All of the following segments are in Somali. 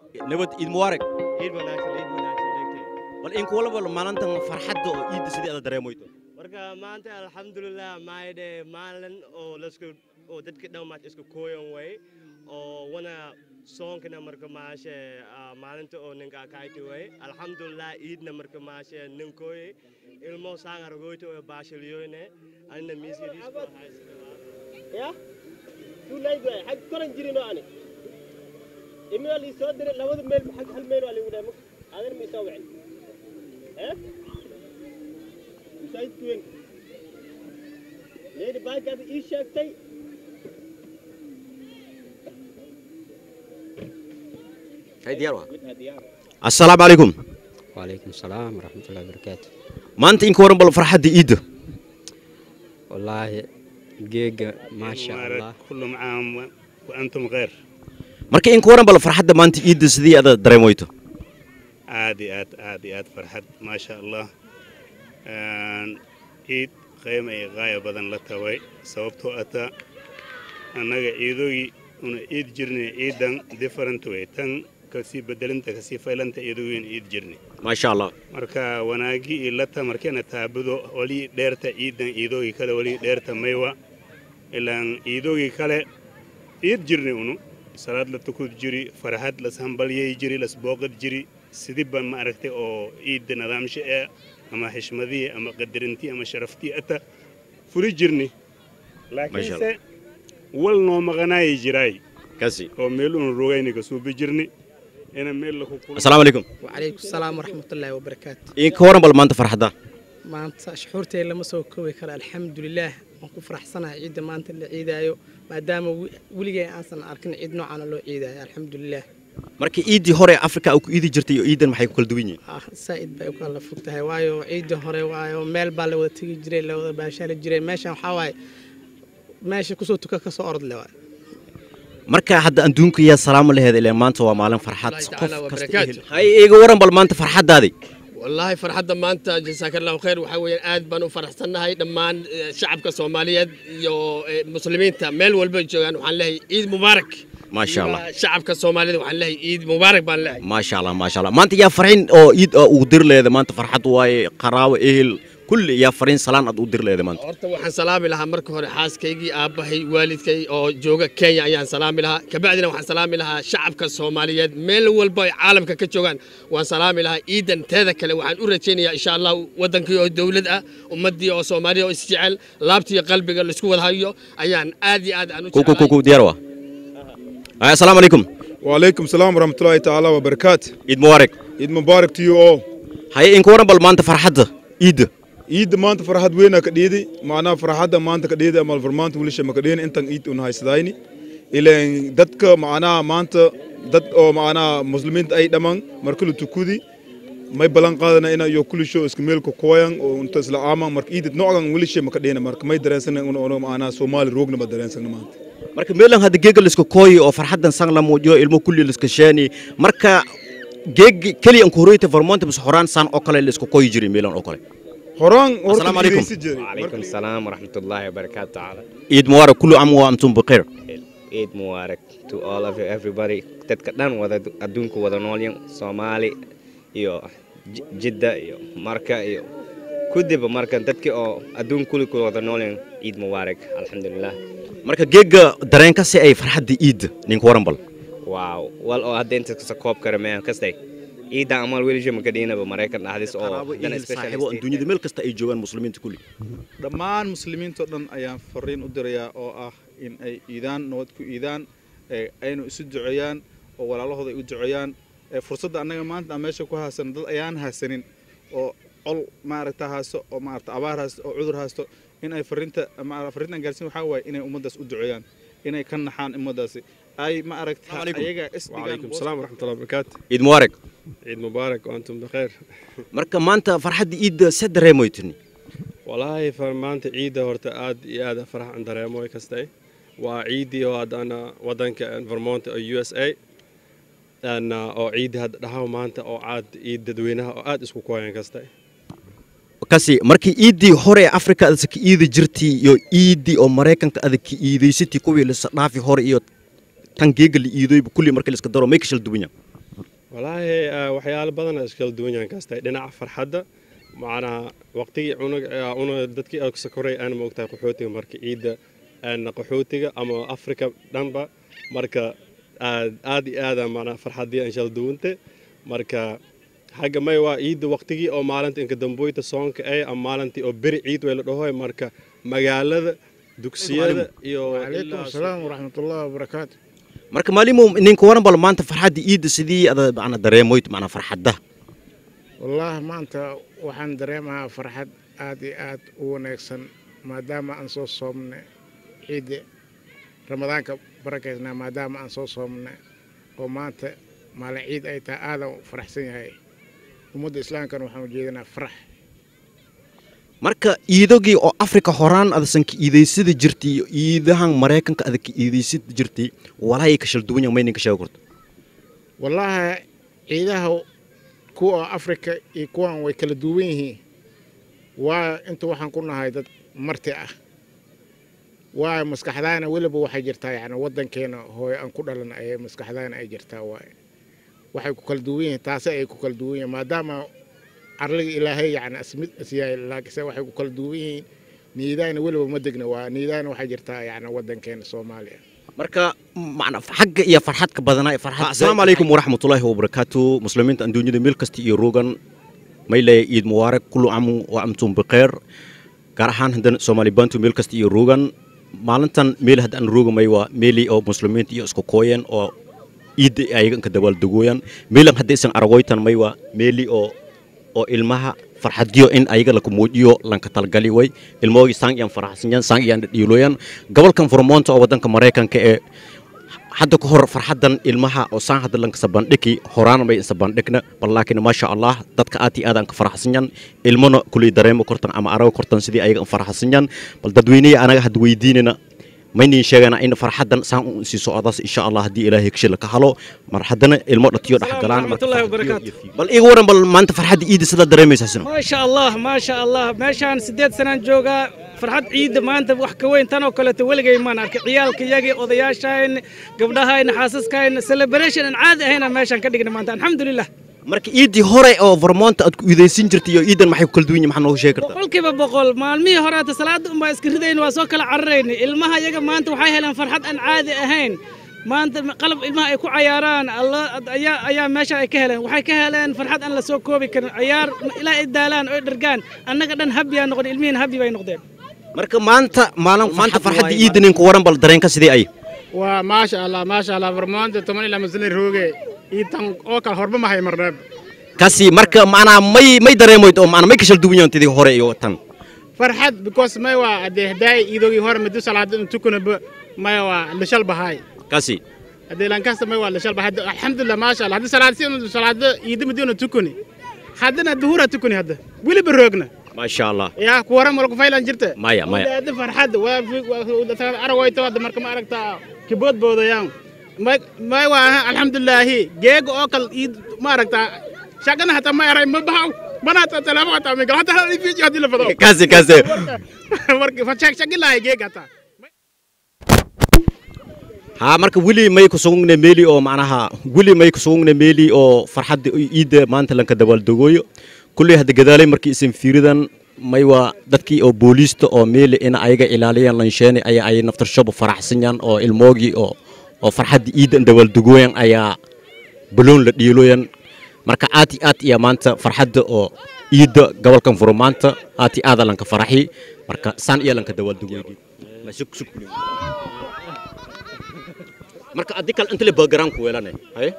nabad iid mubaarak ciid wanaagsan ciid wanaagsan dhegtay bal in kuwala bal maalintan farxadda oo iidda sidii aad dareemoyto marka maanta alxamdulilah maayde maalin oo lasku oo dadka dhan maad isku kooyan way oo wana soonkana marka maashe ah, maalinta oo ninka kayti way alxamdulilah iidna marka maashe ninkooye ilmo saangargoyto oo baashiliyoyne anina miiskadiisu ya tuulayd waay xag koran jirino ani imina lii soo diray labada meel xag hal meel waa liigu dhahay adan ma isoo wicin eh masaajidku weyn leedi baagaada ii sheegtay hay diyaar waa assalaamu calaykum وعليكم السلام ورحمة الله وبركاته maanta in ka waran bal farxadda iidda والله جيجا ما شاء الله كل عام وأنتم غير marka in ka waran bal farxadda maanta iidda sidii aad dareemoyto عادي آد عادي آد فرحت ما شاء الله آن، عيد قيمة غاية بدن لتوي سببتو أتا أنا عيدوي أنا عيد جرني عيدن different way تن كسي بدلنت كسي فيلنت عيدوين عيد جرني maa sha allah marka wanaagii ilata markeena taabudo wali dheerta ciidan ciidoogii kale wali dheerta maywa ilaan ciidoogii kale ciid jirni unu salaad la tukud jiri farxad las hambalyay jiri las booqad jiri sidiba ma aragtay oo ciidda nidaamsha ee ama xishmadii ama qadarintii ama sharaftii ata furi jirni laakiinse wal noo maqanaayi jiraay kasi oo meel unu rogayni kasuubi jirni ina meel laku assalaamu calaykum وعليكم السلام ورحمة الله وبركاته in ka waran bal maanta farxadda maanta shuxuurtay lama soo koobi karo alxamdulilaah waan ku faraxsanahay ciidda maanta la ciidaayo maadaama wi- weligay aansan arkin ciid noocaana loo ciidaayo alxamdulilaah marka iiddii hore ee afrika aa ku iidi jirtay iyo iiddan maxay ku kala duwan yihiin ah saa'id bay u kala fog tahay waayo ciidda hore waayo meel baa la wada tegi jiray la wada baashaali jiray meeshan waxaa waaye meesha kusoo tuka kasoo orod le waayo marka hadda adduunka yaa salaamo laheed ileen maanta waa maalin farxad الله qof تعالى kasta وبركاته. hay iga waran bal maanta farxaddaadii والله فرحة maanta جزاك الله خير waxaa weeyaan aad baan u faraxsanahay dhammaan eh, shacabka Soomaaliyeed iyo eh, muslimiinta meel walba joogaan waxaan leeyahay ciid mubaarak maa sha allah Iyo shacabka Soomaalida waxaan leeyahay ciid mubaarak baan leeyahay maa sha allah maa sha allah maanta yaa farxin oo iid oo ugu dir leeda maanta farxad waaye qaraabo ehel kulli yaa fariin salaan aad u dir leeda maanta horta waxaan salaami lahaa marka hore xaaskaygii aabbahay waalidkay oo jooga Kenya ayaan salaami lahaa kabacdina waxaan salaami lahaa shacabka Soomaaliyeed meel walba ay caalamka ka joogaan waan salaami lahaa ciidan teeda kale waxaan u rajaynayaa insha Allah wadankii oo dawlad ah ummadii oo Soomaaliya oo isjecel laabtiyo qalbiga la isku wada hayo ayaan aad iyo aad aan u ku ku ku jecelahay ku diyaar waa ay assalaamu calaykum وعليكم السلام ورحمة الله تعالى وبركاته iid mubaarak عيد مبارك to you all haye in ka waran bal maanta farxadda iidda عيد maanta farxad weyn ka dhiidi macnaha farxadda maanta ka dhiidi ama farmaanta wiilasha ma ka dhiini intan ciid una haysadayni ileen dadka macnaha maanta dad oo macnaha muslimiinta ay dhamaan marka la tukudi may balan qaadana ina iyo kulisho isku meel ku kooyan oo inta isla aaman marka ciid noocan wiilasha ma ka dhiini marka may dareensana una una macnaha Soomaali roogna ma dareensana maanta marka meelan hadda geega la iska kooyi oo farxaddan sang la muujiyo ilmo kulli la iska sheeni marka geeg keliya aan ku horeyta farmoonta bas horaan saan oo kale la iska kooyi jiray meelan oo kale horaan Assalaamu calaykum. وعليكم السلام ورحمة الله وبركاته تعالى iid mubaarak kullu caam wa antum bikhair Eid Mubarak to all of you, everybody dadka dhan wada adduunka wada noolyan Soomaali iyo J- Jidda iyo Marka iyo kudiba marka dadkii oo adduun kulli ku wada noolyan Eid Mubarak alxamdulillah marka geega dareenka si ay farxadda iidda ninka waran bal waaw wal oo hadda inta kasa koob kara meen kastay ciidda amal weli ma kadhiinaba maraykan dhahdis oo qaraabo haddana ehel special saaxiibo state- adduunyada meel kasta ay joogaan muslimiinta kulli dhammaan muslimiintao dhan ayaan fariin u dirayaa oo ah in ay iidaan nabad ku iidaan ee aynu isu duceeyaan oo walaalahooda ay u duceeyaan ee fursadda annaga maanta aan meesha ku haysan dad ayaan haysanin oo col maaragta haysto oo maaragta abaar haysto oo cudur haysto in ay fariinta ma- fariintan gaarsiin waxaa waaye inay ummaddaas u duceeyaan inay ka naxaan ummaddaasi ay ma aragta ayaga isdigaan وعليكم السلام ورحمة الله وبركاته ciid mubaarak عيد مبارك وأنتم بخير marka maanta farxadda iidda se dareemoytini والله فمانت عيدة ورتا آد إيادة فرح عند ريموي كستي وعيدي وهاد أنا ودنك انفرمونت أو يو اس اي أن أو عيد هاد دهاو مانتا أو عاد عيد ددوينها أو آد اسكو كوين كستي kasi markii iiddii hore ee afrika adasa ka iidi jirtay iyo iiddii oo maraykanka adag ka iidaysatay kuwii lasa dhaafi hore iyo tan geega la iidoyba kulli markii la iska daro may ka shal duwanya walaahi eh, waxyaalo badan iskala duwan yahan kastay dhinaca farxadda macnaha waqtigii cunug eh, una dadkii oo sakoray aan moogtahay qaxootiga marka ciidda aan qaxootiga ama afrika dhanba marka aad aad iyo aada macnaha farxadii aan shala duwante marka xagga may waa ciidda waqtigii oo maalinta inka damboyta soonka ay ama maalintii oo beri ciid way la dhahoy marka magaalada dugsiyada iyo وعليكم ilaa السلام ورحمة الله وبركاته marka maalimo ninka waran bal maanta farxadda iidda sidii ada macna dareemoyd macna farxadda والله ما أنت وحن دريمها فرحة آدي آد ونكسن ما دام أنصو صومنا عيد رمضان كبركتنا ما دام أنصو صومنا وما أنت مال عيد أي تا آدم فرح سنة هاي ومد إسلام كانوا وحن جيدنا فرح marka iidogii oo afrika horaan adasan ka iidaysada jirtay iyo iidahan maraykanka ada ka iidaysada jirtay walaahi ka shal duwan yahay maynin ka sheegi karto والله عيدها كوا أفريقيا يكون ويكل دوينه وأنت وحن كنا هاي دد مرتي أه ومسكحدانا ولب waxay jirtaa yani wadankeena hooy aan ku dhalan ay maskaxdaan ay jirtaa waay waxay ku kala duwan yihiin taasi ay ku kala duwan yihiin maadaama arliga ilaahay yani asmid asyaay laakiinse waxay ku kala duwan yihiin niidaana weliba ma degna waa niidaana waxay jirtaa yani wadankeena soomaaliya marka macna xagga iyo farxadka badanaa ee farxad asalaamu calaykum waraxmatullaahi wabarakaatu muslimiinta adduunyada meel kasta iyo rogan maylaya ciid mubaarak kullu camu wa amtum bikheer gaar ahaan haddana soomaali bantu meel kasta iyo rogan maalintan meel haddaan rogamay waa meeli oo muslimiinta iyo isku kooyeen oo ciidda ayaga inka dabaaldegooyan meelan haddaysan aragoytan may waa meeli oo oo ilmaha farxadiyo in ayaga laka muujiyo lanka talgali way ilmahoogi saan iyaan faraxsanyan saan iyaan dhadhiiloyan gobolkan furmoonta oo wadanka maraykanka ee hadda ka hor farxadan ilmaha oo saan hadda lanka sabandhiki horaan may sabandhigna bal laakiin maasha allah dadka aad iyo aadaan ka faraxsanyan ilmana kuley dareemo kortan ama arago kortan sidii ayaga faraxsanyan bal dadweyneya anaga hadda weydiinana maynin sheegana in farxadan saan u sii socdaas insha allah haddii ilaahay kashila ka halo mar haddana ilmo dhatiyo dhex galaan marka warahmatullahi wabarakaatu bal iga waran bal maanta farxadda iida sidaa dareemaysaa sino ما شاء الله ما شاء الله meeshaan sideed sanaan joogaa farxad ciidda maanta wax ka weyn tan oo kaleeto weligay maan arkay ciyaalka iyagii odayaashayn gabdhahayn xaasaskayn celebration aan caadi ahayna meeshaan ka dhigna maanta alxamdulilah marka iidii hore oo vermonta aad ku iidaysan jirtay iyo iidan maxay ku kala duwan yihin maxaa nooga sheegi kartaa boqolkiiba boqol maalmihii horeeta salaada unbaa iska ridayn waa soo kala cararayna ilmaha iyaga maanta waxay heleen farxad aan caadi ahayn maanta qalab ilmaha ay ku cayaaraan alla ayaa ayaa meesha ay ka heleen waxay ka heleen farxad aan la soo koobi karin ciyaar ilaa ay daalaan oo ay dhargaan annaga dhan habbiyaa noqon ilmihiin habbi bay noqdeen marka maanta maalin maanta farxadda iida ninka waran bal dareenka sidee ay waa maasha allah maasha allah farmaanta toban ilaa masalin rooge iitan oo kale horba mahay marneeb kasi marka macnaa may may dareemoyd oo macnaa may ka shal duwan yahan tidii hore iyo tan farxad because may waa adee hadaay iidogii hore madu salaada in tukanaba may waa lashal bahaay kasi hadee lankasta may waa lashal bahaay alxamdulilah maasha allah haddii salaad si salaada iida madiuna tukani haddana duhura tukani hadda weliba roogna maasha allah yaa ku waran malku faylan jirta maya maya hadda farxad waa aragayto hadda marka ma aragtaa kiboodboodayaan may may waa alxamdulilaahi geega oo kal iid ma aragtaa shaqana hataa ma yaray ma bahaw mana hataa talaabo hataa ma gal hataa hal fiijiyo haddii la fado kasi kasi marka fa shaq shaqilaahi geega hataa haa marka weli may ku sugungne meeli oo macnaha weli may ku sugungne meeli oo farxadda iidda maanta lanka dabaaldegooyo kulley hadda gadaalay markii isan fiiridan may waa dadkii oo booliista oo meeli in ayaga ilaaliyaan lansheene ayaa ay naftarshaba faraxsanyan oo ilmoogii oo oo farxadda iiddan dabaaldegooyan ayaa baloon la dhiiloyan marka aad iyo aad iyo maanta farxadda oo iidda gobolkan furo maanta aad iyo aada lanka faraxi marka saan iyo lanka dabaaldegooygi marka addi kale intale background ku weelane haye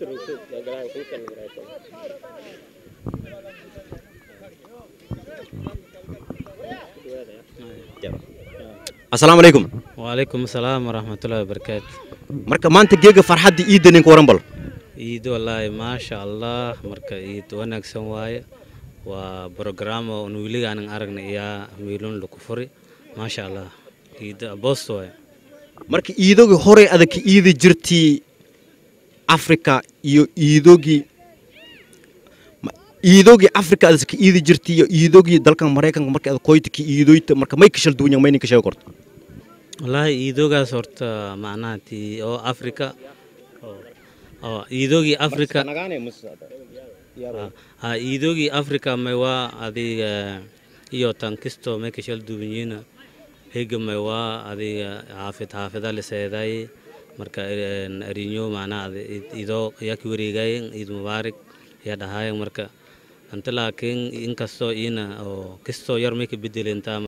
asalaamu calaykum وعليكم السلام ورحمة الله وبركاته marka maanta geega farxadda iidda ninka waran bal عيد والله ما شاء الله مركا عيد ونكسن واي وبروجرام ونولي عن أرجنا يا ميلون لكفري ما شاء الله عيد بوست واي marka iidogii hore adag ka iidi jirtii afrika iyo iidogii ma- iidogii afrika adag ka iidi jirtii iyo iidogii dalkan maraykanka marka adag koyta ka iidoyta marka may ka shal duwan yahay may ninka sheegi karto والله عيدوغا صورت معناتي أو أفريقيا أو- oo iidoogii africa ha iidoogii africa may waa adiga iyo tan kisto may kashal duwanyiina higa may waa adiga xaafid xaafida liseeday marka arinyo macnaha ido yaa ki wareegayen iid mubaarak yaa dhahayen marka anta laakiin inkastoo iina oo kistoo yar may ka bedelentaa